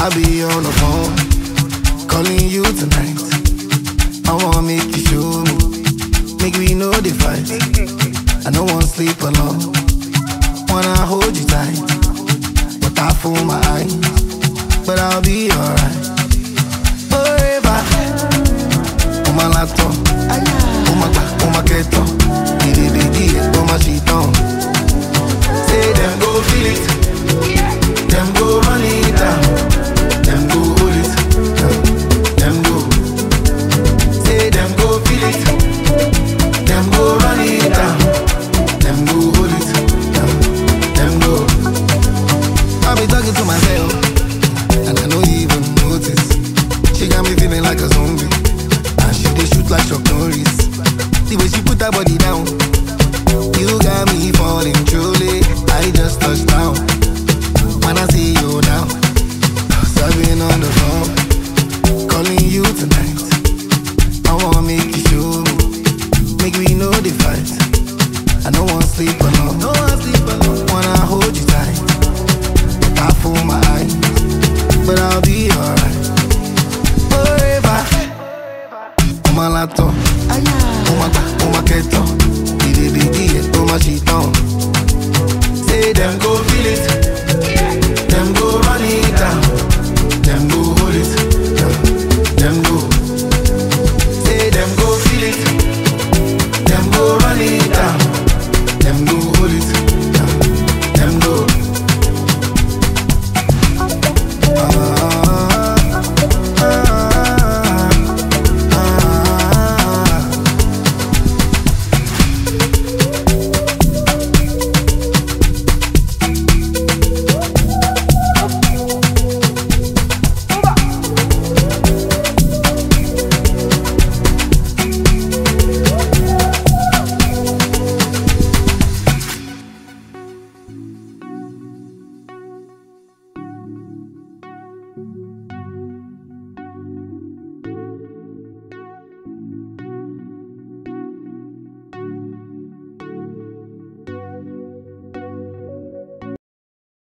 I'll be on the phone, calling you tonight. I wanna make you show me, make we know the fight. I don't wanna sleep alone, wanna hold you tight, but I fool my eyes, but I'll be alright. Forever, on my laptop, on my back, on my keto, on my sheet on. Say them go feel it, them go run it down, them go hold it, them go. Say them go feel it, them go run it down, them go hold it, them go. I be talking to myself, and I don't even notice. She got me feeling like a zombie, and she dey shoot like Chuck Norris. The way she put her body down. You got me falling truly. I just touched down.